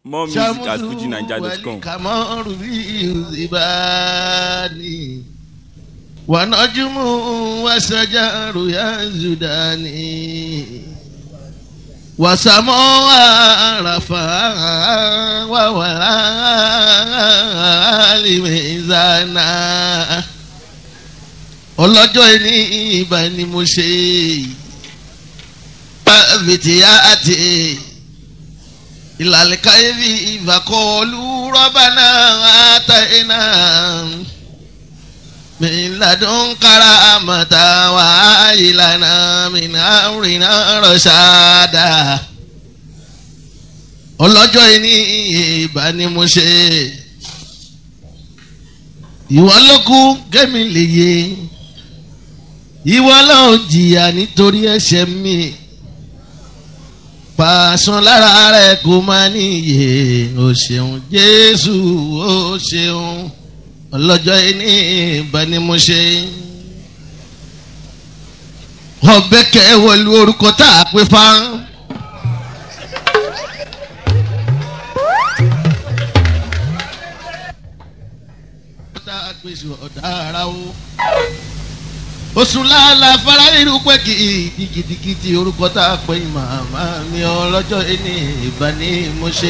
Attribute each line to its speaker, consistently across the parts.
Speaker 1: More music at fujinaija.com.
Speaker 2: kàmọ́rù bí ìzìbáni wànájúmù wàṣájàrú yá zùdání wàsàmọ́ àràfà wàwàrà àlìmẹ̀zánà ọlọ́jọ́ ní ìbá ni mo ṣe bàbìtìyà àti ìlàlẹ́ka ebi ìfàkọ́ọ̀lù rọ́bànà àtàyìnà mìládùn kára àmàtà wà ìlànà mìnàrìnà rọ̀ṣàdà ọlọ́jọ́ ní ìbá ni mo ṣe ìwọ ló kú gẹ́mi lè yé ìwọ lọ́ọ́ jìyà nítorí ẹ̀ṣẹ̀ mi pàṣán lára rẹ kò máa níyè o ṣeun jésù o ṣeun ọlọ́jọ́ ní ìbá ni mo ṣe. ọbẹ̀ kẹwọ́lú orúkọ tá a pè fá. tá a pèsè ọ̀dà ara o oṣù làálà fara irú pé kì í gidigidi orúkọ tá a pè màmá mi ọlọ́jọ́ ẹni ìbá ni mo ṣe.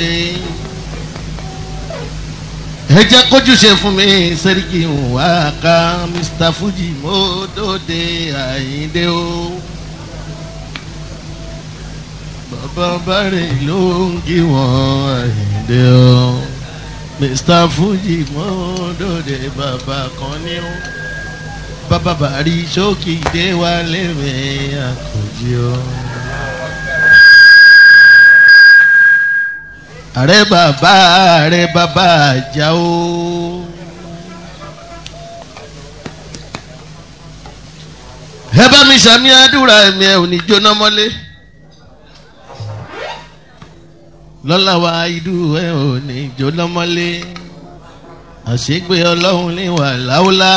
Speaker 2: ẹ jẹ́ kójú ṣe fún mi sẹ́ríkì wá ká mr fuji mo dóde àyíndé o. bàbá bàrẹ̀ ló ń kí wọ́n àyíndé o. mr fuji mo dóde bàbá kan ní o bàbá bàrí sókè dé wá lẹ́mẹ̀ àkànjí o. ààrẹ bàbá ààrẹ bàbá àjà o. ẹ bá mi sàmì àdúrà ẹ̀mí ẹ̀ ò ní jóná mọ́lé. lọ́la wa idú ẹ̀ ò ní jóná mọ́lé. àṣegbè ọlọ́run ní wàhálà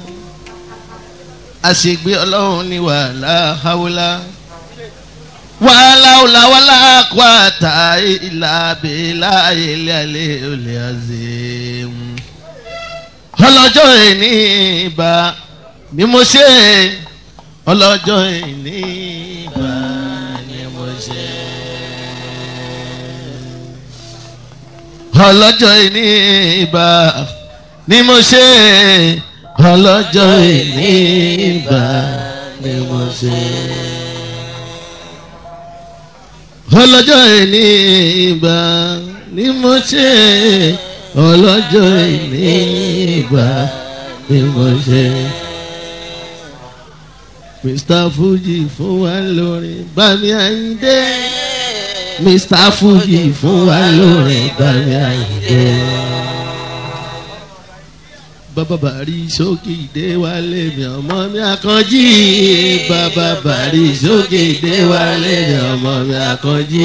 Speaker 2: àṣègbè ọlọ́run ní wàhálà haúlá wàhálà ọ̀là wàhálà kó àtà ìlà abẹ́là ilé alẹ́ olè àzẹ́ ọlọ́jọ́ ìní ìbá ni mo ṣe ọlọ́jọ́ ìní ìbá ni mo ṣe ọlọ́jọ́ ìní ìbá ni mo ṣe ọlọ́jọ́ ìní ìbá ni mo ṣe. ọlọ́jọ́ ìní ìbá ni mo ṣe. ọlọ́jọ́ ìní ìbá ni mo ṣe. mr fuji fún wa lórí bami àyíndé. mr fuji fún wa lórí bami àyíndé bàbá bàrí sókè ìdè wálé mi ọmọ mi àkànjí bàbá bàrí sókè ìdè wálé mi ọmọ mi àkànjí.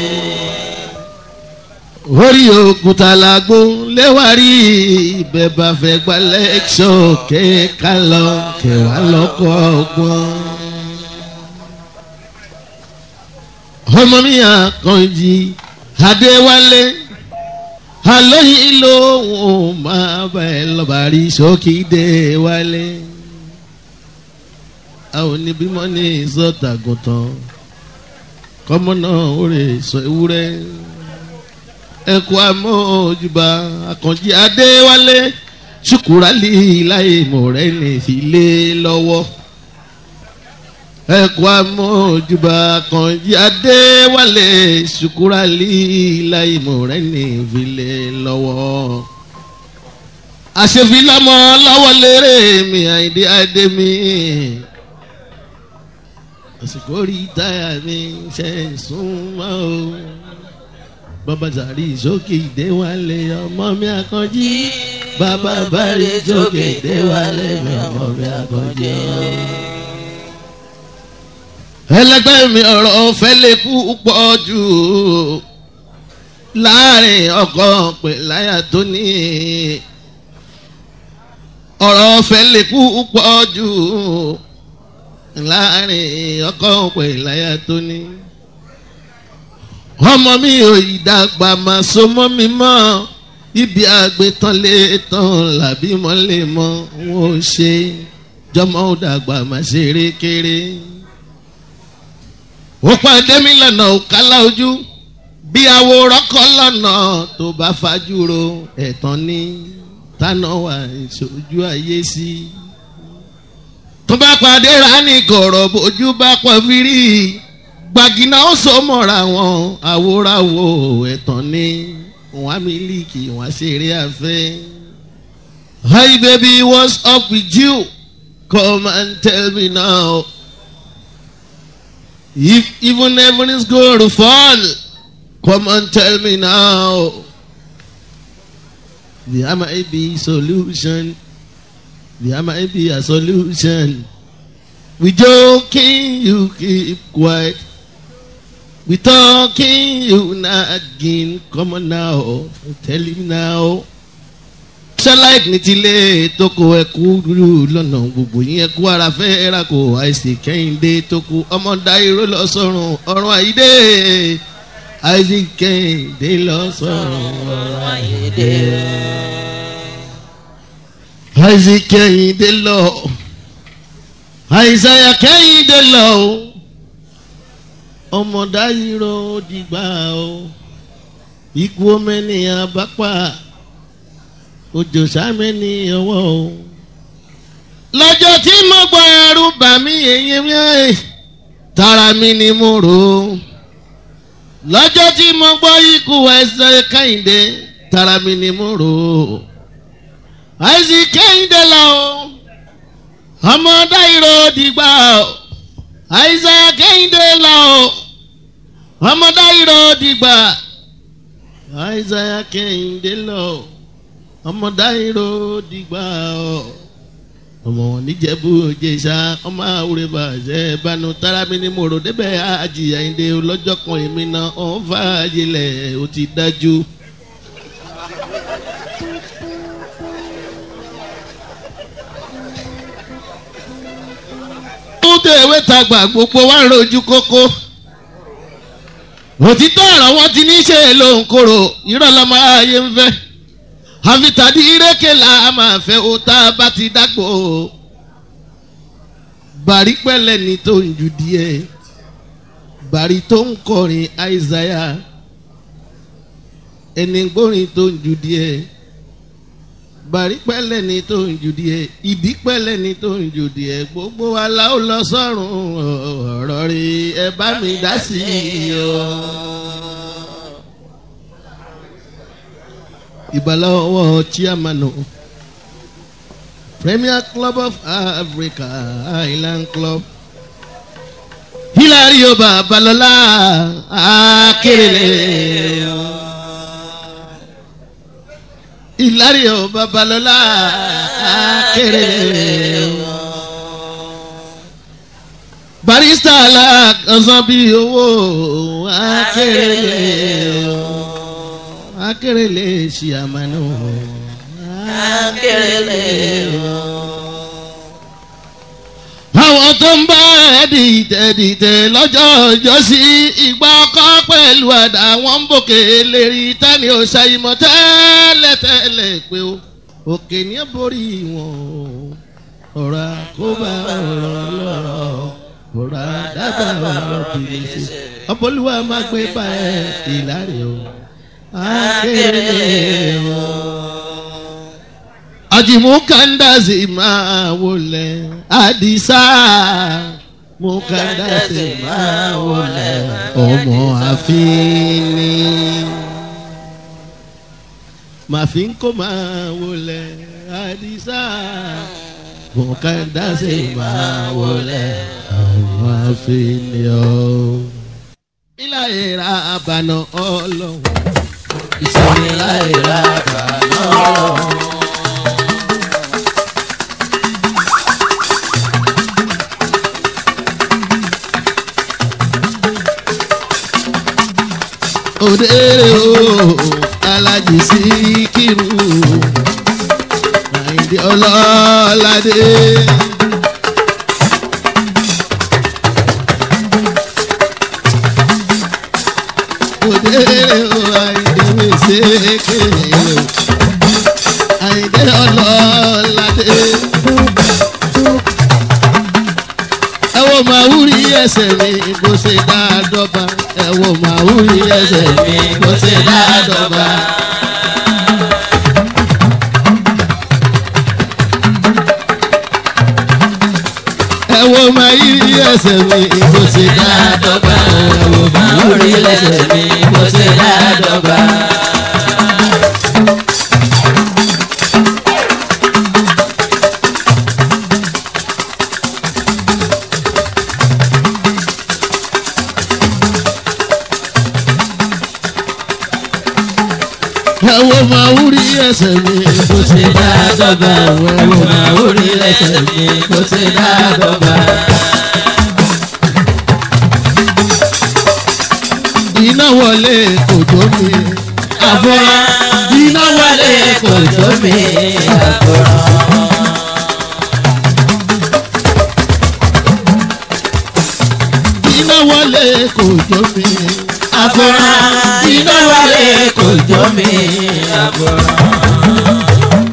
Speaker 2: orí òkúta làgbó léwárí ibẹ̀ bá fẹ́ gba lẹ́kṣọ̀ kéka lọ kẹwàá lọ́kọ̀ ọgbọ́n. ọmọ mi àkànjí adéwálé alóyin lóhùn máa bá ẹ lọ́ba rí sókìdé wálé. a ò ní bímọ ní ìsọtàgùntàn kọ́mọ náà ó rè sọ ewúrẹ́. ẹ̀kọ́ amójúbà àkànjí adéwálé ṣùkúrálì láì mọ̀rẹ́ ní ìfilé lọ́wọ́ ẹ̀kọ́ amójúbà kànjí adéwálé ṣùkúrálì láìmọ̀ rẹ̀ ní ìfilẹ̀ lọ́wọ́. àṣefìlámọ́ lọ́wọ́ lérè mi àìdí adé mi. àsìkò rí táyà mi ṣe súnmọ́ o. bàbá sàrí sókè ìdéwálé ọmọ mi àkànjí. bàbá bàrí sókè ìdéwálé mi ọmọ mi àkànjí ẹlẹgbẹ́ mi ọ̀rọ̀ fẹ́ lè kú pọ̀ jù láàrin ọkọ pẹ̀láyà tó ní ọ̀rọ̀ fẹ́ lè kú pọ̀ jù láàrin ọkọ pẹ̀láyà tó ní ọmọ mi ò ìdàgbà máa so mọ́ mi mọ́ ibi àgbẹ̀tàn lè tán làbí mọ́ lè mọ́ wọn ò ṣe jọmọ ò dàgbà máa ṣeré kéré. ó pàdé mi lọ́nà òkàlà ojú bí àwòrán kan lọ́nà tó bá fajúro ẹ̀tàn ní tánà wà ìṣojú ayé sí. tó bá pàdé rání kọ̀rọ̀ bójú bá pọ̀ fírí gbàgìnà ó so mọ́ra wọn àwòránwò ẹ̀tàn ní wọn mílíkì wọn ṣeré afẹ́. hi baby what's up with you come and tell me now if even heaven is going to fall come and tell me now there might be solution there might be a solution we joking you keep quiet we talking you nagging come on now tell him now ṣáláìt ní tilé tókò ẹkú rú lọ́nà gbogbo yín ẹkú ara fẹ́ ra kò àìsè kẹ́hìndé tókò ọmọ dáíró lọ sọ́run ọ̀run àyídé àìsè kẹ́hìndé lọ sọ́run ọ̀run àyídé àìsè kẹ́hìndé lọ àìsàyà kẹ́hìndé lọ ọmọ dáíró dìgbà o ikú omi ènìyàn bá pa òjò sámi ní ọwọ́ o. lọ́jọ́ tí mo gbọ́ ẹrú bà mí èyí mi tara mi ni mo rò ó. lọ́jọ́ tí mo gbọ́ ikú ẹsẹ̀ kẹ́hìndé tara mi ni mo rò ó. àìsí kẹ́hìndé lọ o. ọmọ dáìrò dìgbà o. àìsí kẹ́hìndé lọ o. ọmọ dáìrò dìgbà. àìsí kẹ́hìndé lọ o ọmọ dáìrò dìgbà ọ ọmọ wọn níjẹ̀bú òjèṣà ọmọ àwòrán bàjẹ́ bánú tárámi ní mòrò débẹ̀ àjìyà ìdè ọlọ́jọ́ kan èmi náà ọ̀hún fàájìlẹ̀ ó ti dájú. ó tẹ̀wé tagbà gbogbo wa ń rojú kókó òtítọ́ ọ̀rọ̀ wọn ti ní í ṣe lóhùn kóró irọ́ lọ́mọ ayé ń fẹ́ àfitàdí ìrèké la máa fẹ́ o tá a bá ti dágbò o bàrí pẹ́lẹ́ ni tó ń ju díẹ̀ bàrí tó ń kọrin àìsàyà ẹni gbórin tó ń ju díẹ̀ bàrí pẹ́lẹ́ ni tó ń ju díẹ̀ ìdí pẹ́lẹ́ ni tó ń ju díẹ̀ gbogbo wa la ó lọ sọ́run ọ̀rọ̀ rí ẹ bá mi dá sí i o. ìbálòwò chairman premier club of africa island club hilario babalola akérèlé hilario babalola akérèlé barista alákọ̀ọ́sán bíi owó akérèlé akérèlé ṣìyàmánú.
Speaker 3: akérèlé o.
Speaker 2: àwọn tó ń bá ẹ dìtẹ̀ dìtẹ̀ lọ́jọ́ ọjọ́ sí ìgbà ọkọ pẹ̀lú àdá wọn ń bòkè lérí tani ò ṣàyìmọ̀ tẹ́lẹ̀ tẹ́lẹ̀ pé o òkè ní borí wọn o ọ̀rọ̀ àkóbá ọ̀rọ̀ lọ́rọ̀ ọ̀rọ̀ àdábà ọ̀rọ̀ kìí ṣe ọ̀pọ̀lùwà máa gbé bá ẹ ìlàrí o akérèlé o. Ajimu kandasi máa wọlé Adisa mu kandasi máa wọlé ọmọ àfínní. Màfin kò máa wọlé Adisa mu kandasi máa wọlé ọmọ àfínní o. Ilé ìra àbànà ọlọ́run
Speaker 3: ìsinmi láì ra kàná ọlọ́run.
Speaker 2: òdèrè o alájì síkírù àyìndé ọlọ́ládé. kékeré o àyìndé ọlọ́ládé. ẹ wo màwúrí ẹsẹ̀ mi bó ṣe dá dọ́gba ẹ wo màwúrí ẹsẹ̀ mi bó ṣe dá dọ́gba. ẹ wo màwúrí ẹsẹ̀ mi bó ṣe dá dọ́gba ẹ wo màwúrí ẹsẹ̀ mi bó ṣe dá dọ́gba. ẹ wo màwúrí ẹsẹ̀ mi bó ṣe dá dọ́gba ẹ wo màwúrí ẹsẹ̀ mi bó ṣe dá dọ́gba. iná wọlé kò jó mi àfọ̀rọ̀ iná wọlé kò jó mi àfọ̀rọ̀. iná wọlé kò jó mi àfọ̀rọ̀
Speaker 3: iná wálé kò jọ mí àbúrò.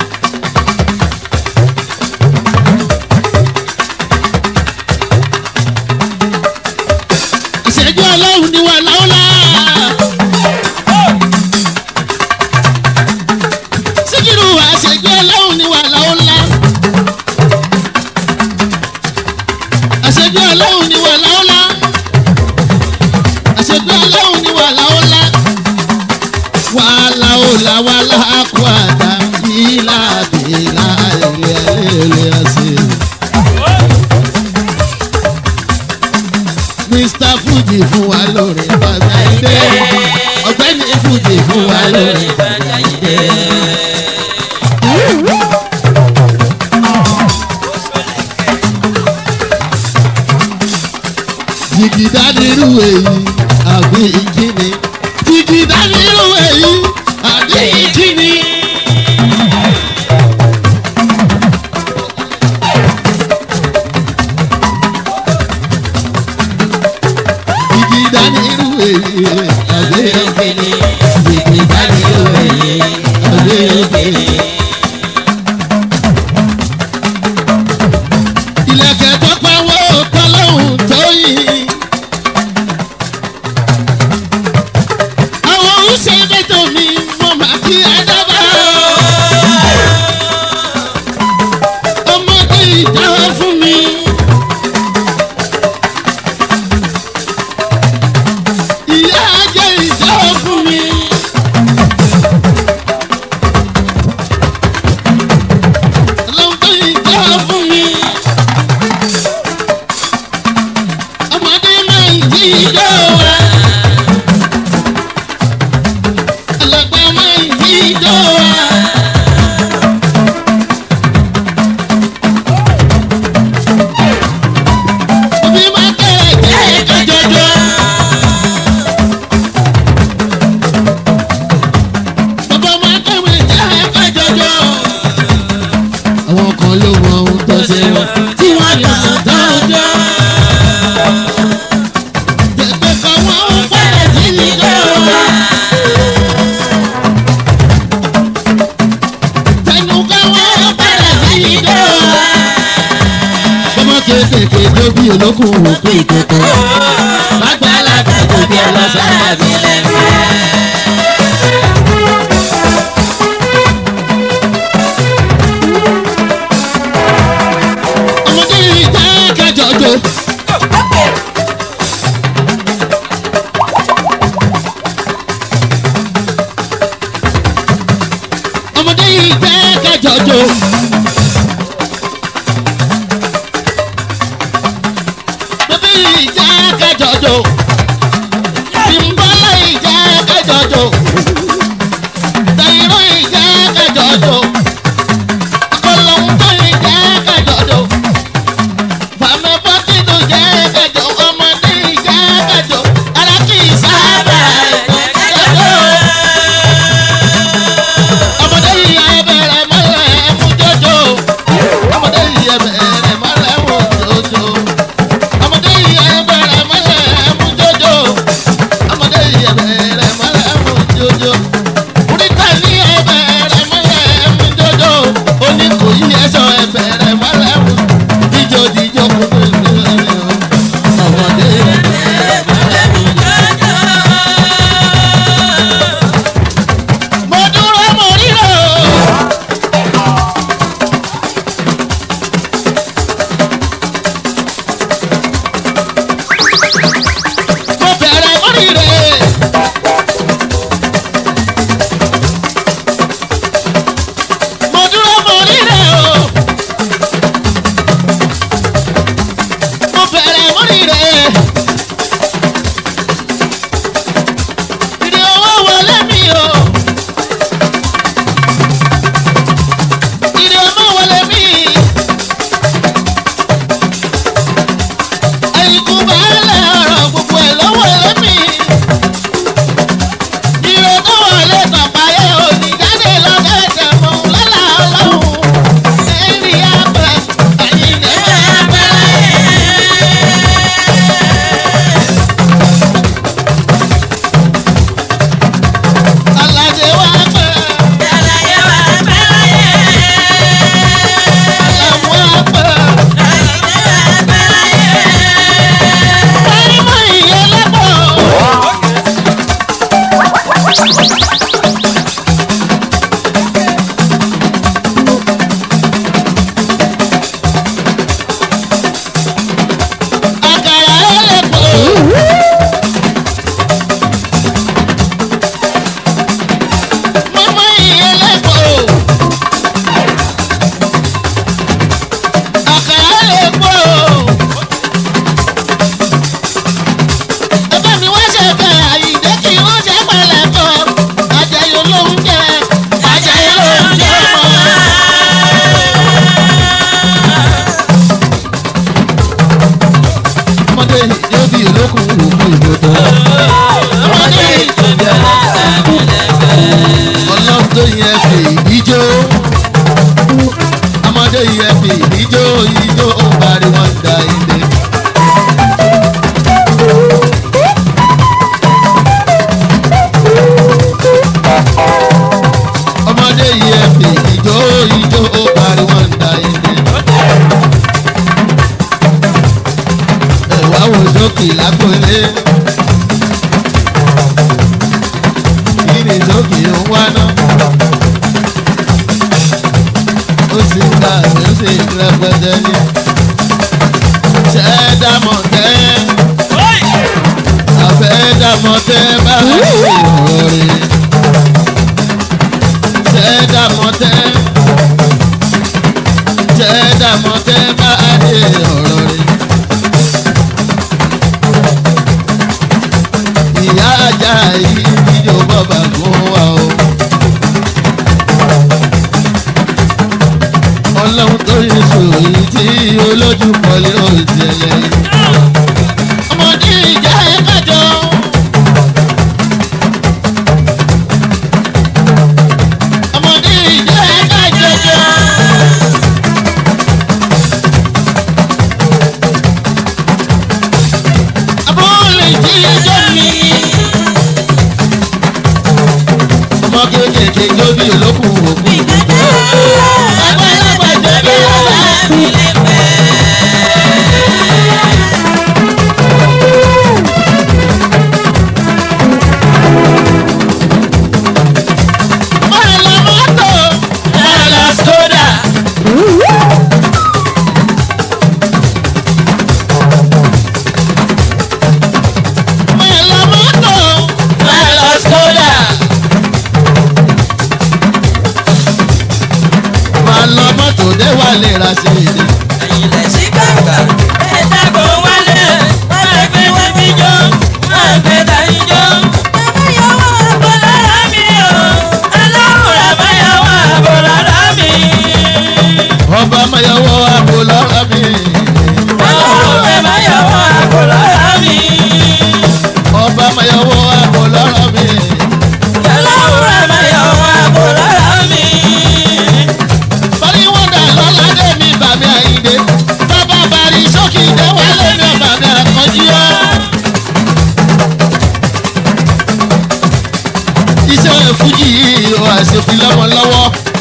Speaker 2: ìṣẹ́jú ọlọ́run ni wà láwùlá. síkírù wà ìṣẹ́jú ọlọ́run ni wà láwùlá. ìṣẹ́jú ọlọ́run ni wà láwùlá. ìṣẹ́jú ọlọ́run ni wà láwùlá. wàhálà òlà wàhálà àkúàdá ìlà àbílà ilé ilé ẹsẹ̀. mr fuji fún wa lórí bàbá ìdè ọ̀gbẹ́ni fuji fún wa lórí bàbá ìdè. jìgìdá nírú èyí àbí ìkíni jìgìdá nírú èyí àbí ìkíni. jìgìdá nírú èyí àbí ìkíni. jìgìdá nírú èyí àbí ìkíni. ilẹ̀kẹ̀ tó pawó tọ́lọ́hún tó yìí. àwọn oúnjẹ bẹ́tọ̀ mi mo máa kí ẹ dábàá. ọmọdé ìdáwọ́ fún mi. ìyá ajé ìdáwọ́ fún mi. ọlọ́mọdé ìdáwọ́ fún mi. ọmọdé máa ń jí ijó wa. alàgbà máa ń jí ijó wa. òbí máa kẹ́rẹ̀ jẹ́ kájọjọ́. bàbá máa kẹ́rẹ̀ jẹ́ kájọjọ́. àwọn kan ló mọ ohun tó ṣe wọn tí wọ́n yàn tán jọ. Gbẹ̀gbẹ̀ kan wọ́n ń pẹ̀lẹ́ sí ijó wa. Tẹnu kan wọ́n ń pẹ̀lẹ́ sí ijó wa. Ọmọ kéékèèké tó bí olókùn òkú ìkókó. Lágbàlagbà tó bí ọlọ́sàn àbí lẹ́mẹ̀. Ọmọdé yìí jẹ́ kẹjọ jò. ọmọdé yìí jẹ́ kẹjọjọ. bébí yìí jẹ́ kẹjọjọ. bímbọ́lá yìí jẹ́ dáná. ó sì ń gbà mí ó sì ń rẹpẹtẹ ní. ṣé dámọ̀ tẹ́ àfẹ́ dámọ̀ tẹ́ bá rí ọ̀rọ̀ rẹ̀. ṣé dámọ̀ tẹ́ ṣé dámọ̀ tẹ́ bá rí ọ̀rọ̀ rẹ̀. ìyá ajá yìí fídíò bọ́bà fún wa o. ọlọ́run tó yẹ sòrí tí olójú pọ̀lẹ́ òtẹ̀lẹ̀. ọmọdé ìjà ẹ̀ kájọ. ọmọdé ìjà ẹ̀ kájọ jọ. abúlé jíjọ mi. ọmọ kéékèèké jó bí olókùn òkú. àgbàlagbà jó bí ọba. máa la mọ́tò máa la sódà. máa la mọ́tò máa la sódà. máa lọ mọ́tò dé wà lè ra sí i. ọba mayọwọ àbò lọ́rọ̀ mi. ọba mayọwọ àbò lọ́rọ̀ mi. bari wọn dà lọ́la dé mi bàmí àyíndé. bàbá bari sókè dé wálé mi bàmí àkànjí ọ́. iṣẹ́ fújì yìí ó àṣefin lọ́mọ lọ́wọ́.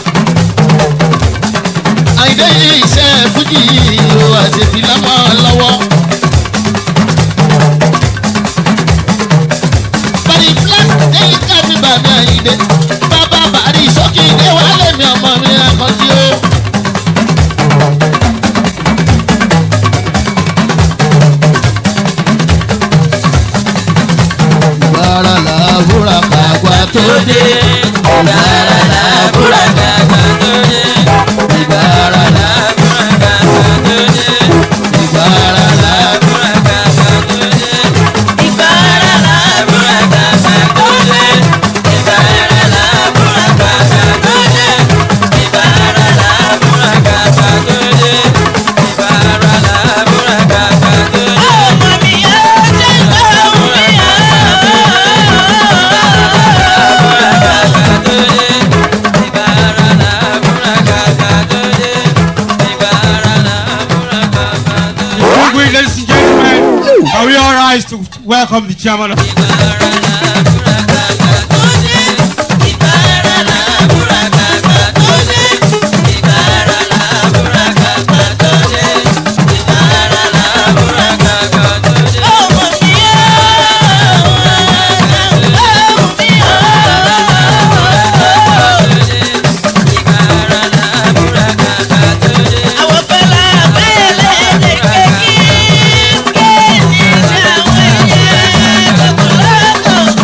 Speaker 2: àyíndé yìí iṣẹ́ fújì yìí ó àṣefin lọ́mọ lọ́wọ́. bari flat lẹ́yìn ká mi bàmí àyíndé. bàbá bari sókè dé wálé mi ọmọ mi àkànjí ọ́. ìbára làbúrà kàgbà tó dé. ìbára làbúrà kàgbà tó dé. ìbára làbúrà kàgbà tó dé. ìbára làbúrà kàgbà tó dé. ìbára làbúrà kàgbà tó dé. ìbára làbúrà kàgbà tó dé. ìbára làbúrà kàgbà tó dé. ìbára làbúrà kàgbà tó dé. ọmọ mi yóò ṣe gbọ́ mi
Speaker 4: Distinguished ladies and gentlemen, are we all rise to welcome the chairman of
Speaker 3: Àwọn fẹ́lá bẹ́ẹ̀lẹ̀ lè kékeré ní ìṣàwọn ẹ̀yẹ gbogbo lọ́kọ̀.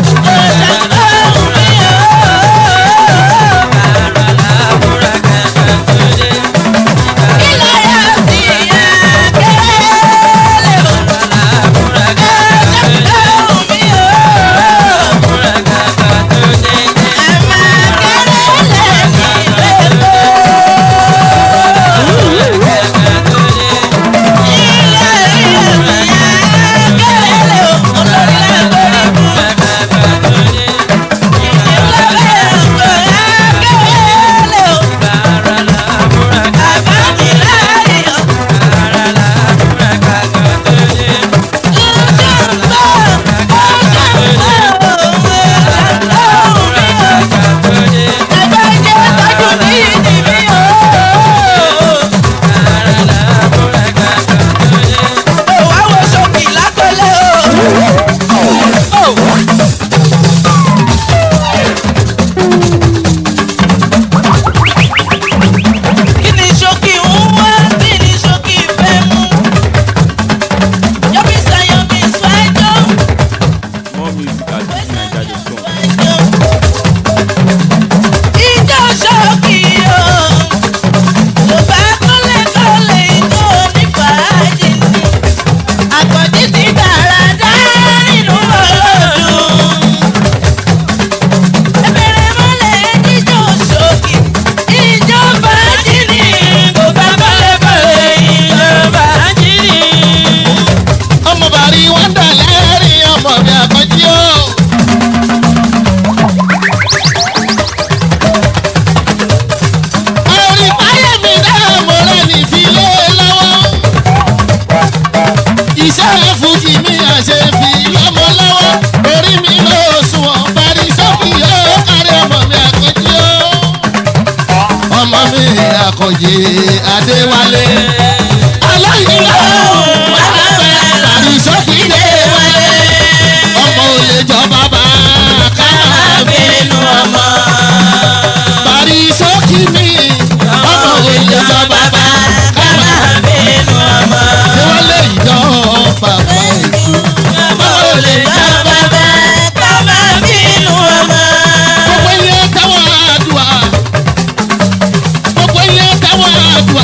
Speaker 2: fújì mi àṣẹ fi lọ́mọ lọ́wọ́ orí mi ló sunwọ̀n parí sọ́kì yóò kárí ọmọ mi àkànjí ó. ọmọ mi àkànjí adéwálé. aláìlá parí sọ́kì dé wálé. ọmọ olè jọ bàbá káàbí
Speaker 3: bínú ọmọ.
Speaker 2: parí sọ́kì mi. ọmọ olè jọ bàbá káàbí
Speaker 3: bínú ọmọ.
Speaker 2: wọlé ìjọ bàbá ètò.
Speaker 3: ọmọ ò lè jọ bàbá ká máa bínú ọmọ.
Speaker 2: gbogbo ilé táwọn àdùá gbogbo ilé táwọn àdùá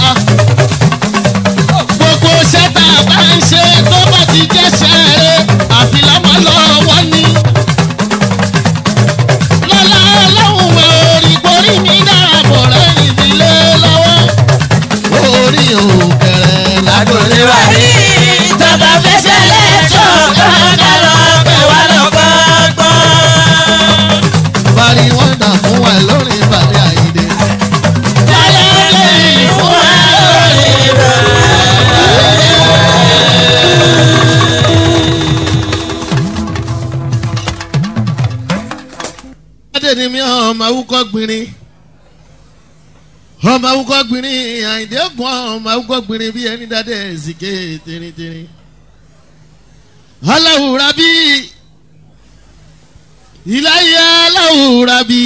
Speaker 2: gbogbo sẹ́tà bá ń ṣe tó bá ti jẹ́ sẹ́ẹ̀rẹ́ àfi lọ́mọ lọ́wọ́ ní. lọ́lá ọlọ́run mọ orí borí mi dáàbò rẹ̀ ìdílé lọ́wọ́ orí òkèrè
Speaker 3: Agbolé wa rí tọ́ba fẹsẹ̀ lẹ́tọ̀ kọ́ńdà lọ pé wà lọ́gbọ́gbọ́n.
Speaker 2: parí wọ́n dà fún wa lórí ìbàdí àyíde.
Speaker 3: Lálẹ́ fún wa lórí rẹ̀.
Speaker 2: Adé ni mi ọmọ awúkọ́ gbìnrín. Ọmọ awúkọ́ gbìnrín àyìndé ògùn ọmọ awúkọ́ gbìnrín bí ẹni dáadé ẹ̀sìnké tẹ́rìntẹ́rìn. Aláwùrá bí ìláyé aláwùrá bí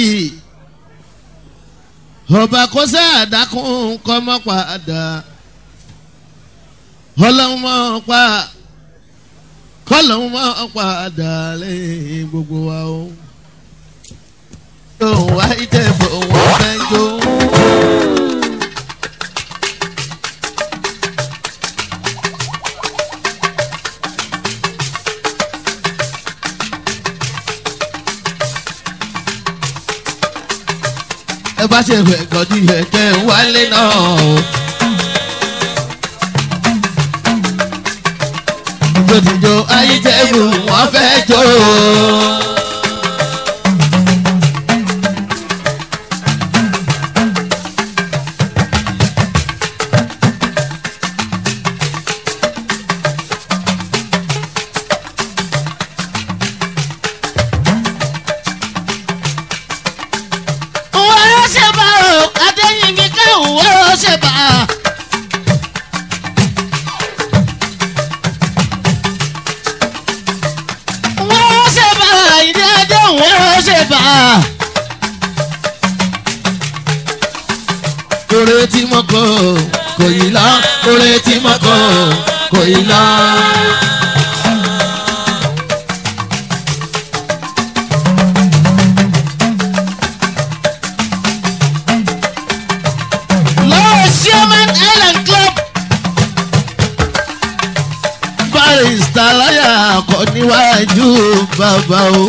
Speaker 2: ọba kọ́sẹ́ àdákùn kọ́mọ́ padà. Ọlọ́run mọ́ pa kọ́lọ́run mọ́ padà lẹ́yìn gbogbo wa o òun wá ìjẹ̀bù wọn fẹ́ jó. ẹ bá ṣe fẹ́ kọjú ìfẹ́kẹ́ wálé náà o. jòdìjò ayíjẹ̀bù wọn fẹ́ jó. wọ́n ṣe bá o adéyìnbí káwọn wọ́n ṣe bá a. wọ́n ṣe bá a ìdí ajé wọ́n ṣe bá a. kórè tí mo kọ kò yí lọ kórè tí mo kọ kò yí lọ. lọ́wọ́ sherman island club. barista láyà kọ níwájú bàbá o.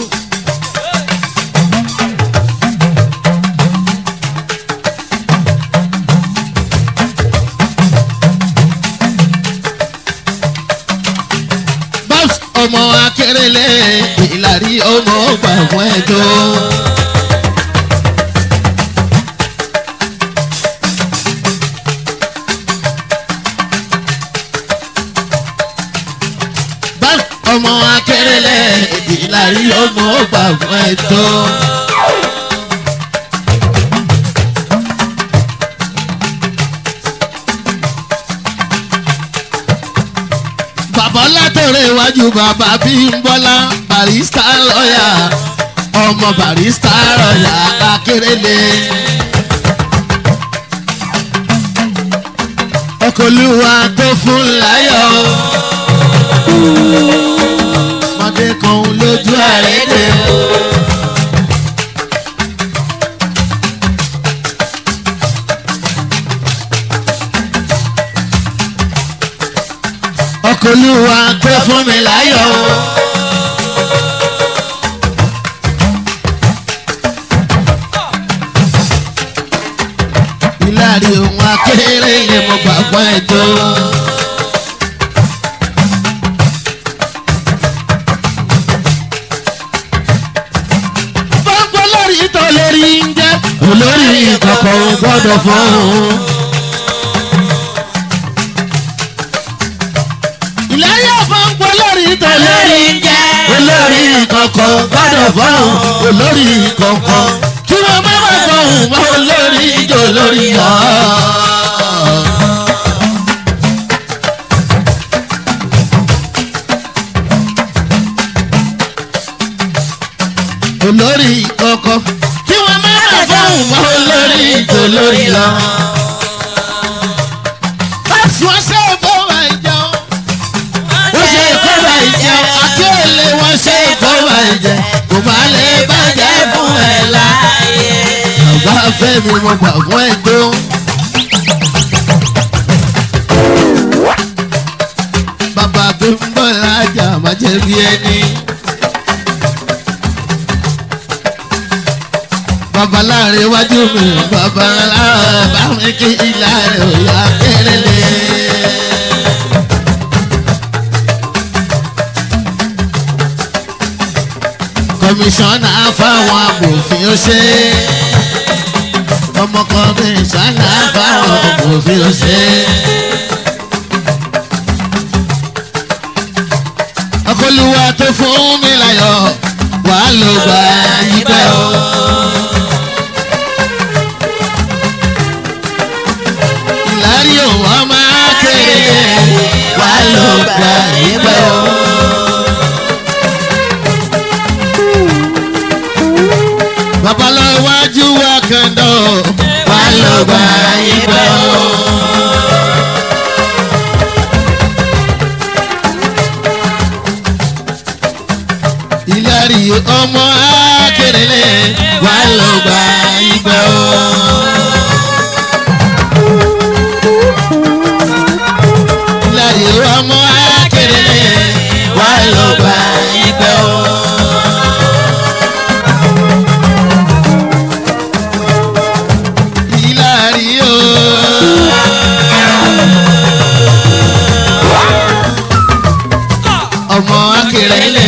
Speaker 2: babs ọmọ akérèlé ìlàrí ọmọ ọgbà fún ẹjọ́. babs ọmọ akérèlé ìlàrí ọmọ ọgbà fún ẹjọ́. bàbá látọ̀rẹ́ iwájú bàbá bímbọ́lá barista lọ́yà ọmọ barista lọ́yà akérèlé. ọkọlùwà tó fún láyọ̀ mọ̀dé kan lójú àrédè. ọkọlùwà tó fún mi láyọ̀. ìlàrí ohun akéré lè mọ gbàgbọ́ ẹjọ́. gbọ́ngbọ́ lórí tó lórí ń jẹ́ olórí kọ̀ọ̀kan gbọ́dọ̀ fún un. ìlàrí ọ̀fọ̀ngbọ́ ọkọ̀ gbọ́dọ̀ fọ́hùn olórí kọ̀ọ̀kan kí wọ́n má má fọ́hùn mọ́ olórí ìjọ lórí ọ̀. olórí kọ̀ọ̀kan kí wọ́n má má fọ́hùn mọ́ olórí ìjọ lórí ọ̀. wọ́n ṣe ìfowópamọ́ ìjọ wọ́n ṣe ìfowópamọ́ ìjọ àti èlé wọ́n ṣe ìfowópamọ́ ìjọ kò má lè bàjẹ́ fún ẹ̀ láàyè. bàbá fẹ́mi mo gbà fún ẹ tó. bàbá tó ń bọ̀ lájà má jẹ́ bí ẹni. bàbá láàrin iwájú mi bàbá láàrin bá mi kí ìlà rẹ̀ ò yá kéré-lé. kọmíṣánná fáwọn amòfin ó ṣe ọmọ kọmíṣánná fáwọn amòfin ó ṣe. ọkọlùwà tó fún mi láyọ̀ wàá ló gbà yípẹ́ o. ìlárí òun ọmọ kéré wàá ló gbà yípẹ́ o. babaláwájú wa kẹ́ńdọ̀ wà ló gba ibẹ̀ o. ìlàrí ọmọ akérèlé wà ló gba ibẹ̀ o. ìlàrí ọmọ akérèlé wà ló gba ibẹ̀ o. ìlàrí o. ọmọ akérèlé.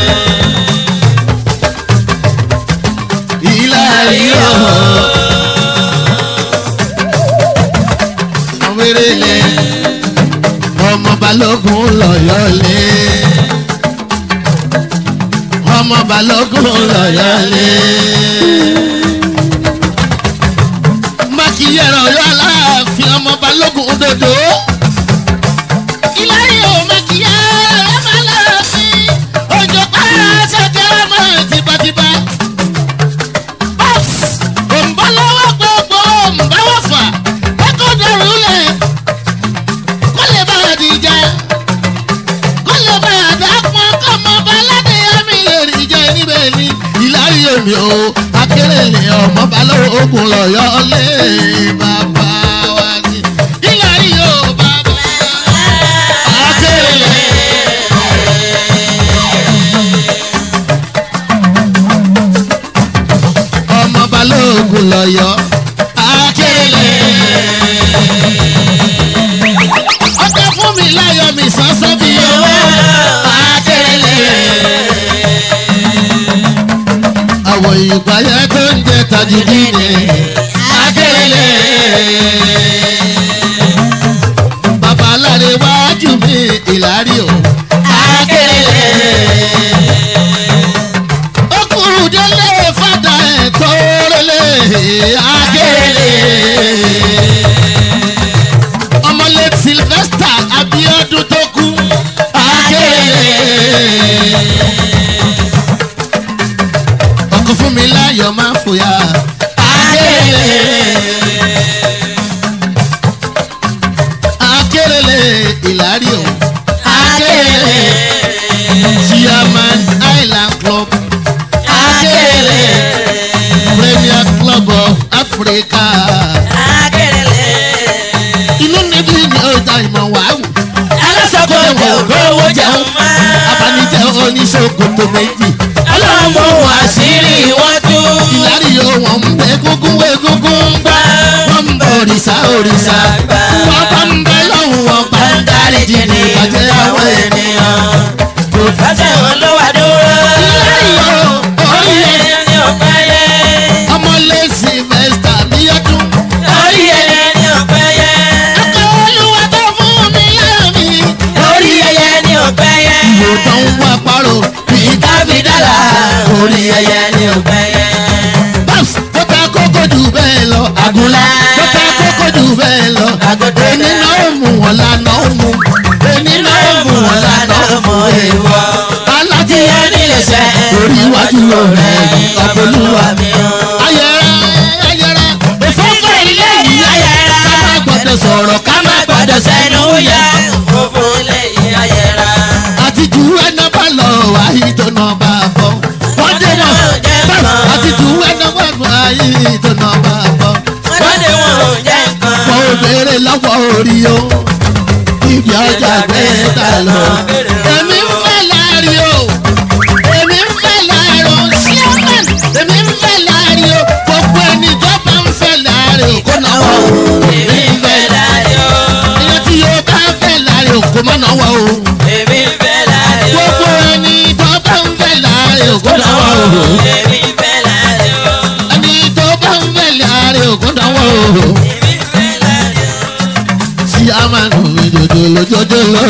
Speaker 2: ìlàrí o. ọmọ erélé. ọmọ balógun lọ́yọ̀lé. ọmọ balógun lọ́yọ̀lé mákìyẹrọ ọyọ aláàfin ọmọ balógun dodo. ìlàrí o mákìyẹrọ ọmọ aláàfin òjò pààrọ̀ ṣẹ̀kẹ́ ọmọ tìbàtìbà. bọ́ọ̀sì òǹbọ̀ lọ́wọ́ gbogbo òǹbọ̀ wọ̀fà ẹ̀kọ́ dẹrù lẹ̀ kó lè bá a dìjà kó lè bá a dàpọ̀ kọ́mọ baládé ẹ̀mí lè rí jẹ́ níbẹ̀ ni ìlàrí èmi o akérèlé ọmọ balógun lọ́yọ́ lé bàbá wa ní. ìlàrí o bàbá akérèlé. ọmọ balógun lọ́yọ́ akérèlé. ọkọ fún mi láyọ̀ mi sọ́sọ́ bí owó akérèlé àwọn ìpayà tó ń jẹ tajìdí ni akérèlé. bàbá aláre wájú mi ìlárí o akérèlé. okùnrin délé fàdà ẹ̀ tó rẹlẹ̀ akérèlé. ọmọlé sylvester abiodun tó kú akérèlé ọkọ fún mi láyọ̀ máa fòyà. akérèlé akérèlé ìlàrí o. akérèlé chairman island club. akérèlé premier club of africa. inú níbi ni ọjà ìmọ̀ wàá wù.
Speaker 3: alásọ̀kọ̀ ẹ̀wọ̀n rówó jẹun máa.
Speaker 2: abanijẹ́ oníṣòkòtò méjì.
Speaker 3: ọlọ́run mú àṣírí wọn tú.
Speaker 2: ìlàrí o wọ́n ń bẹ gúngún wé gúngún gbá. wọ́n ń bẹ òrìṣà òrìṣà. wọ́n bá ń bẹ lọ́hùn wọn pa.
Speaker 3: ń dáríjì ní
Speaker 2: ìbàjẹ́ àwọn ènìyàn.
Speaker 3: kò fẹsẹ̀ wọn ló wà dúró.
Speaker 2: ìlàrí o
Speaker 3: orí
Speaker 2: orí
Speaker 3: ẹni ni ò pẹ́ yẹ.
Speaker 2: ọmọlé sylvester bíyọ́dún.
Speaker 3: orí ẹni ni ò pẹ́ yẹ.
Speaker 2: akọ olúwa tó fún mi láàmì.
Speaker 3: orí ẹyẹ ni ò pẹ́ yẹ.
Speaker 2: ìwò tó ń wá parọ́.
Speaker 3: káfí dálà ẹyẹ ni ò gbẹyẹ.
Speaker 2: Babs ó ta kókó jù bẹ́ẹ̀ lọ.
Speaker 3: Àgùnlá.
Speaker 2: ó ta kókó jù bẹ́ẹ̀ lọ.
Speaker 3: Àgùntàn.
Speaker 2: èmi náà ó mú wọn lánàá ó mú. èmi náà ó mú wọn lánàá ó mú.
Speaker 3: èèwọ̀.
Speaker 2: aláti
Speaker 3: tí ó nílé sẹ́.
Speaker 2: orí iwájú rẹ̀ ọ̀pọ̀lúwa.
Speaker 3: mi o.
Speaker 2: ayẹrẹ ayẹrẹ òfófó ilé yìí
Speaker 3: ayẹra.
Speaker 2: ká má gbọdọ̀ sọ̀rọ̀ ká má
Speaker 3: gbọ́dọ̀ sẹ́nu yẹ. òfófó lẹ́yìn ayẹra.
Speaker 2: àti jù ẹná bá lọ wáyé tó nà bá bọ̀. wọ́n dé náà Babs àti jù ẹná bá lọ wáyé tó nà bá bọ̀.
Speaker 3: wọ́n dé wọn ò jẹ́ nǹkan.
Speaker 2: mo béèrè lọ́wọ́ orí o ibi ọjà gbé ta lọ. èmi ń fẹ́ láàrin o èmi ń fẹ́ láàrin o ṣíọ́mọ̀n èmi ń fẹ́ láàrin o gbogbo ẹni tó bá ń fẹ́ láàrin o kó náà wọ̀ o.
Speaker 3: èmi ń fẹ́ láàrin o.
Speaker 2: ìyẹn tí yóò bá fẹ́ láàrin o kó má náà wọ̀ o.
Speaker 3: èmi ń fẹ́ láàrin o.
Speaker 2: gbogbo ẹni tó bá ń fẹ́ láàrin o kó náà wọ̀ o.
Speaker 3: èmi ń fẹ́ láàrin o.
Speaker 2: ẹni tó bá ń fẹ́ láàrin o kó náà wọ̀ o.
Speaker 3: èmi ń fẹ́ láàrin o.
Speaker 2: tí a máa nù mí jòjòló jòjòló.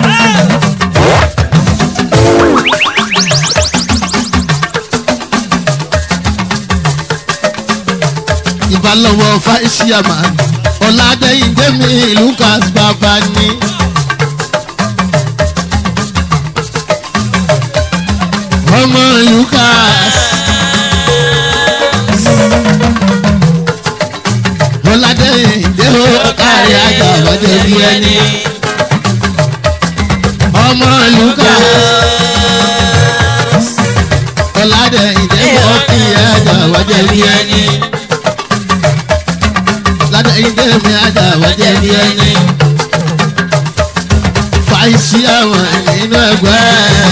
Speaker 2: ìbálòwò fáìsíàmà ọ̀làdẹ́yìndé mi lucas bàbá ni. ọmọ lucas. ọ̀làdẹ́yìndé ó kárí ajá ọ̀jẹ̀ bí ẹni. ọmọ lucas. ọ̀làdẹ́yìndé ó kí ajá ọ̀jẹ̀ bí ẹni ládà ìdè mi àjà wájẹ ní ẹni. fàìsí àwọn nínú ẹgbẹ́.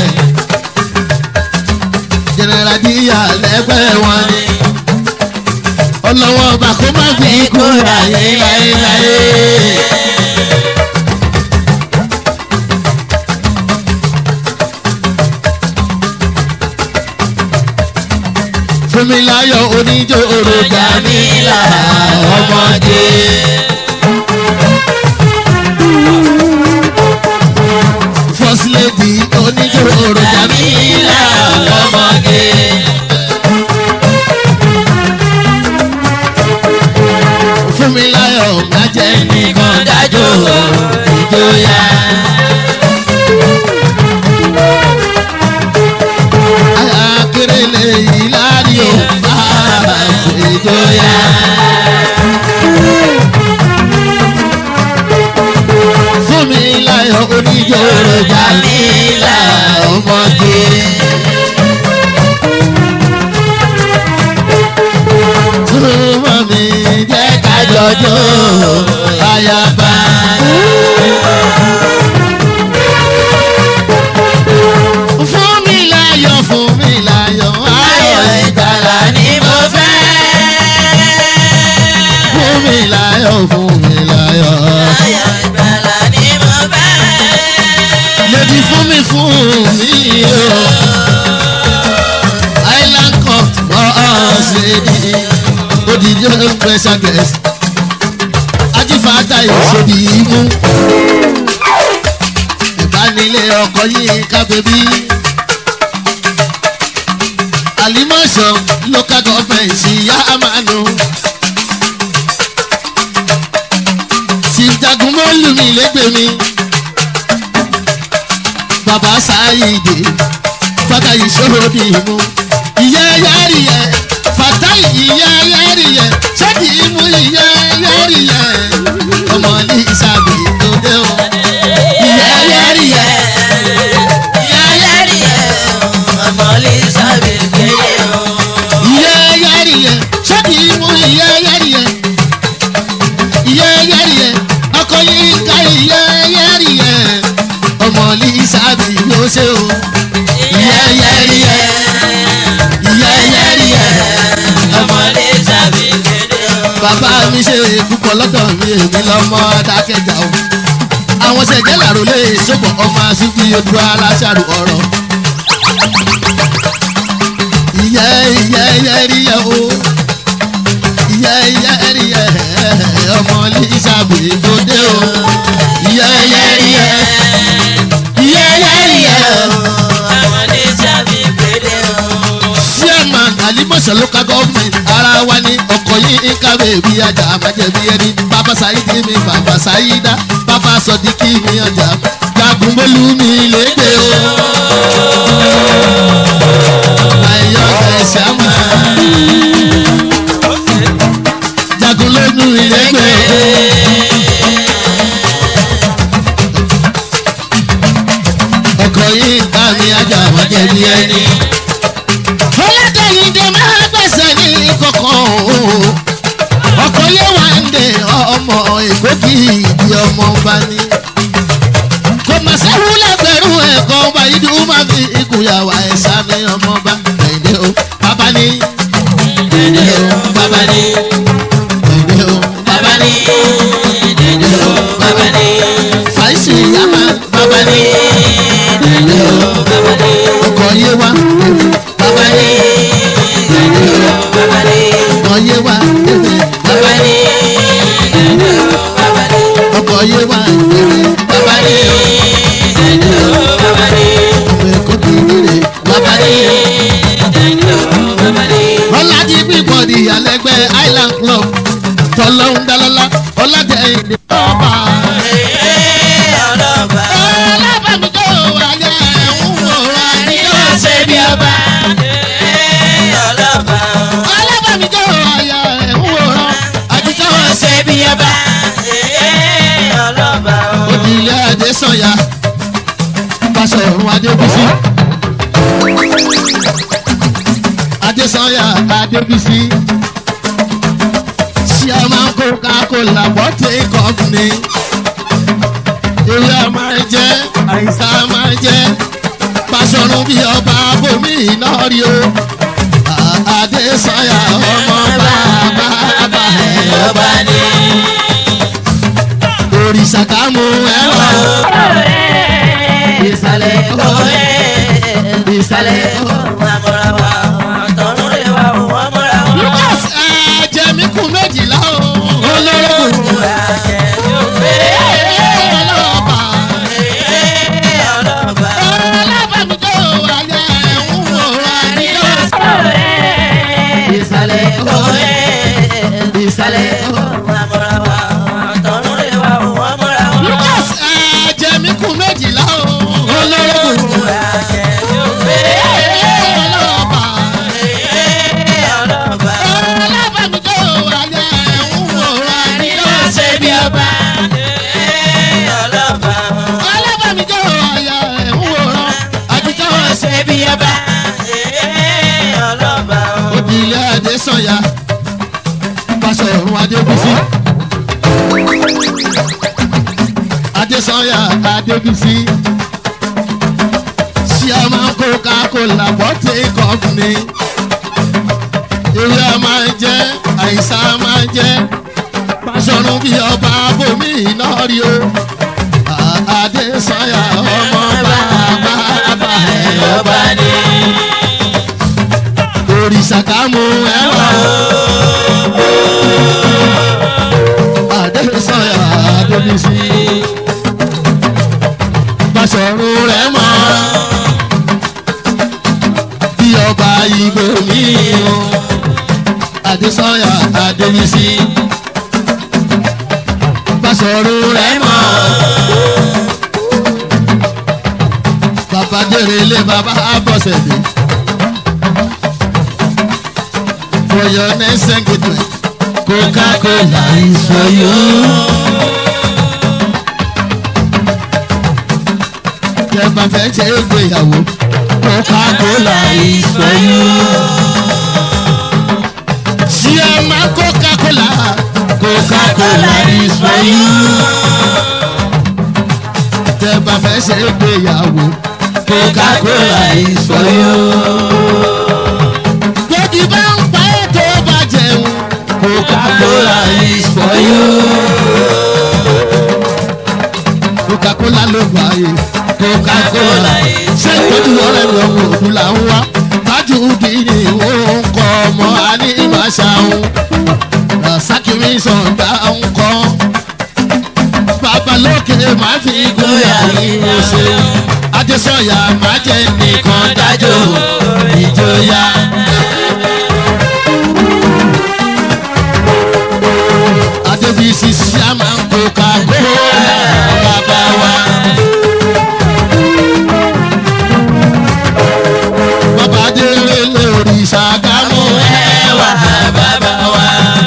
Speaker 2: jẹnẹra díyà lẹ́gbẹ́ wọn ni. ọlọ́wọ́ ọba kó má fi kú láyé láyé láyé. Fúnmiláyọ̀ oníjó òròjà mi là ọmọdé. First lady oníjó òròjà mi là ọmọdé. Fúnmiláyọ̀ májẹ̀ nìkan dájọ́ ìjọyà. Akérèlé yìí láàrí ò bá ìjọyà. Fúnmiláyọ̀ oníjó òròjà mi là ọmọdé. Túmọ̀ mi jẹ́ ká jọjọ́ ayaba. Fún mi láyọ̀ fún mi láyọ̀ ayọ̀ ìgbàlà ni mo fẹ́. Fún mi láyọ̀ fún mi láyọ̀.
Speaker 3: ayọ̀ ìgbàlà ni mo fẹ́.
Speaker 2: Lady fún mi fún mi o. Island cup for us lady. Odidi special guest. Ajífàtà ìṣòdì imú. Ìbánilé ọkọ̀ yìí ká bèbí. Àlímọ̀ṣọ́ local government ṣìyá àmàlù. Ṣìjàgùn mọ́lù mi lẹ́gbẹ̀ẹ́ mi bàbá sáyidé fata ìṣòro ìmú ìyá yáàrí yẹ fata ìyá yáàrí yẹ ṣẹ́ẹ̀dì ìmú ìyá yáàrí yẹ ọmọ ní ìsàbí tó dé o ìyá yáàrí yẹ
Speaker 3: ìyá yẹ́rì ẹ̀ ọmọ lè sábẹ̀ kéye o.
Speaker 2: ìyá yáàrí yẹ ṣẹ́ẹ̀dì ìmú ìyá yáàrí yẹ ìyá yáàrí yẹ ọkọ yìí ká ìyá yáàrí yẹ ọmọ ní ìsàbí ló ṣe o ìyá yáàrí yẹ ìyá yáàrí yẹ.
Speaker 3: ọmọ lè sábẹ̀ kéde o.
Speaker 2: bàbá mi ṣe púpọ̀ lọ́dọ̀ mi èmi lọ́mọ adákẹ́jà o. àwọn ṣẹ̀jẹ̀ làrò lè ṣòbọ̀ ọmọ àṣìbí ojú aláṣàrò ọ̀rọ̀. ìyẹ́ ìyẹ́ ìyẹ́ rí yẹ o. ìyẹ́ ìyẹ́ rí yẹ ọmọ lísàbì tó dé o. ìyẹ́ ìyẹ́ rí yẹ ìyẹ́ ìyẹ́ rí yẹ
Speaker 3: ọmọ lè sábẹ̀ kéde o.
Speaker 2: ṣé ògbómọ̀ṣọ́ local government ara wa ni ọkọ̀ yìí ń kàwé bí ajá àmàjẹ̀bí ẹni bàbá sáyidé mi bàbá sáyidá bàbá sọdíkì mi ọjà jagun mọ́lú mi lédè o. láyọ̀ ẹ̀ṣẹ̀ máa jagun lónú ìlẹ́gbẹ̀ẹ́. ọkọ̀ yìí ń ká mi ajá àmàjẹ̀bí ẹni ọlọ́dẹ̀yìndé máa gbẹ̀sẹ̀ ní kọ̀kọ́ o. ọkọ̀ yé wà ń dé ọmọ èkó kì í di ọmọ bá ní. kò mà sẹ́wù lẹ́gbẹ̀rún ẹ̀kọ́ ọba ìdú máa fi ìkúyàwó ẹ̀sà mi ọmọ bá dèdè o bàbá ní. dèdè o bàbá ní. dèdè o bàbá ní. dèdè o bàbá ní. fàìsì yàmà bàbá ní. dèdè o bàbá ní. ọkọ̀ yé wà bàbá ní. dèdè o bàbá ní. ọkọ̀ yé wà bàbá ní. dèdè o bàbá ní. ọkọ̀ yé wà bàbá ní. dèdè o bàbá ní. ọmọ èkó kì í dèrè bàbá ní. dèdè o bàbá ní. ọ̀làjì pípọ̀ di àlẹ́gbẹ́ island club tọ́lọ́hún dálọ́lá ọ̀làjẹ̀ ìdè ọba. ọlọ́bàmí tó wà ní ẹ̀hún wòrán àníyàn ṣe bí ọba. ọlọ́bàmí tó wà ní ẹ̀hún wòrán àjíjọ́ ṣe bí ọba. òdìlé adésanya pàṣẹ ọ̀run adébísí. adésanya adébísí. chairman coca-cola bottle company. ewé a máa jẹ́ àìsàn a máa jẹ́ pàṣọrun bí ọba bomi iná rí o. À- adésanya ọmọ bàbá bàbá ẹ̀ ọba ni. òrìṣà ká mú ẹwà o. ìsàlẹ̀ ẹ̀kọ́ ìsàlẹ̀ ẹ̀kọ́. lucas ẹ̀jẹ̀ mi kù méjìlá o. olóró ọlọ́ọ̀bà ọlọ́ọ̀bà mi tó wà ní ẹ̀hún wòrán àníyàn. ìsàlẹ̀ ẹ̀kọ́ ìsàlẹ̀ ẹ̀kọ́. lucas ẹ̀jẹ̀ mi kù méjìlá o. olóró ọlọ́ọ̀bà ọlọ́ọ̀bà mi tó wà ní ẹ̀hún wòrán àníyàn. ṣe bí ọba. ọlọ́ọ̀bà mi tó wà ní ẹ̀hún wòrán àjíjọ́ ṣe bí ọba. òdìlé adésanya pàṣẹ ọ̀run adébísí. adésanya adébísí. chairman coca-cola bottle company. ewé a máa jẹ́ àìsàn a máa jẹ́ pàṣọrun bí ọba bomi iná rí o. À- adésanya ọmọ bàbá bàbá ẹ̀ ọba ni. òrìṣà ká mú ẹwà o. adésanya adébísí. pàṣọrun rẹ̀ mọ́ bí ọba ìgbò mi o. adésanya adébísí. pàṣọrun rẹ̀ mọ́. bàbá dèrè ilé bàbá bọ̀sẹ̀ dé. for your next engagement coca-cola is for you. tẹ́gbà fẹ́ ṣe é gbéyàwó coca-cola is for you. ṣí ẹ má coca-cola coca-cola is for you. tẹ́gbà fẹ́ ṣe é gbéyàwó coca-cola is for you. Bébí bá ń pa ètò bá jẹun. Coca-Cola is for you. Coca-Cola ló gbà yé. Coca-Cola ṣé ìtọ́jú ọ̀rẹ́ mi ọmọ òdu là ń wá. Tájú bí ni ó ń kọ́ ọmọ Anímàṣàun. Rasakiri sọ̀dá ń kọ́. Babalókè máa fi gbóyà yín ṣe. Adésọ̀yà máa jẹ́ nìkan dájọ́ ìjọya. débi sisi a máa ń kó kakó bàbá wa. bàbá délé lórí sàgámù ẹwà bàbá wa.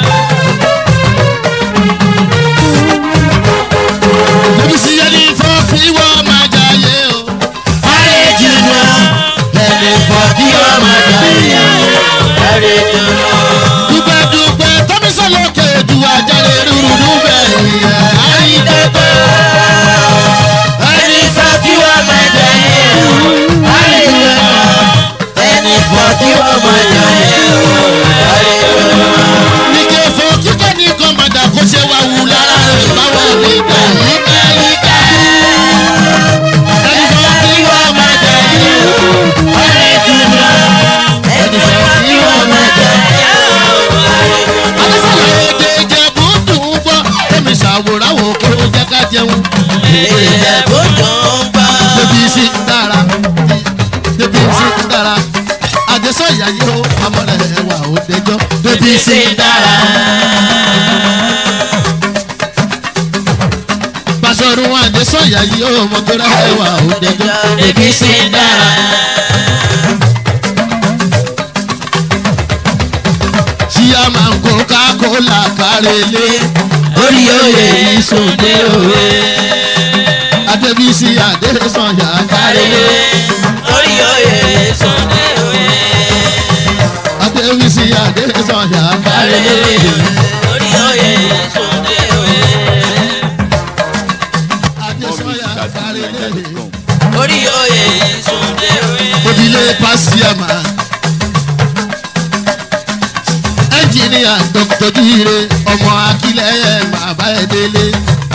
Speaker 2: débi sí ẹni fọ́ kí wọ́n máa jayé o. ayé jìnnà ẹni fọ́ kí wọ́n máa jayé o. dúpẹ́dúpẹ́ tọ́mísọ́lọ́kẹ́ ju àjálẹ̀ rúrú bẹ́ẹ̀ yẹn. àyíkẹ́kẹ́ ẹni fọ́ kí wọ́n máa jayé o. ayé jìnnà ẹni fọ́ kí wọ́n máa jayé o. nígbà fọ́ kíkẹ́ ní kọ́mọ̀dà kó ṣe wá wù lára rẹ̀ báwo ní ká yíká yíká. ẹni fọ́ kí wọ́n máa jayé o. ayé jìnnà ẹni fọ́ kí wọ́n máa jayé o alásàlẹ̀ èdè ìjẹ̀bú dùn ún gbọ́ èmi ṣàwòrán wò kó jẹ́ ká jẹun. débi sí ń dára débi sí ń dára àdẹ́sọ̀ ìyá yìí ó amọ̀rẹ̀ ẹ̀wà ó dẹjọ́ débi sí ń dára. Basọ̀run àdẹ́sọ̀ ìyá yìí ó mọ̀tòrá ẹ̀wà ó dẹjọ́ débi sí ń dára. tí a máa ń kó kákólà kárẹ́lé orí oyè ìsòdè òwe. Adébísí Adésànyà kárẹ́lé. Adébísí Adésànyà kárẹ́lé. Adésànyà kárẹ́lé.
Speaker 3: Orí oyè ìsúndé òye.
Speaker 2: Odile Pasiama. Ẹnjìníà Dr. Jíire ọmọ Akílẹ̀ bàbá ẹ̀ délé.